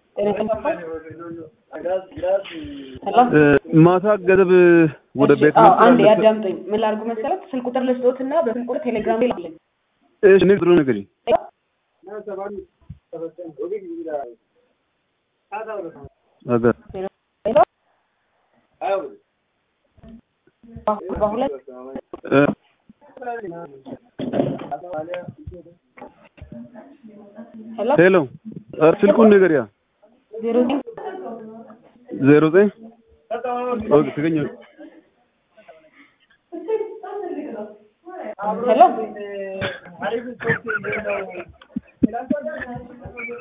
ማታ ገደብ ወደ ቤት አዎ አንድ ያዳምጡኝ። ምን ላድርጉ መሰረት ስልክ ቁጥር ልስጦትና በስልክ ቁጥር ቴሌግራም ላይ ላኩልኝ። እሺ እኔ ጥሩ ነገር አገር በሁለት እ ሄሎ ሄሎ ኧረ ስልኩን ነገር ያ ዜሮ ዘጠኝ ዜሮ ዘጠኝ ኦኬ ትገኛ ሄሎ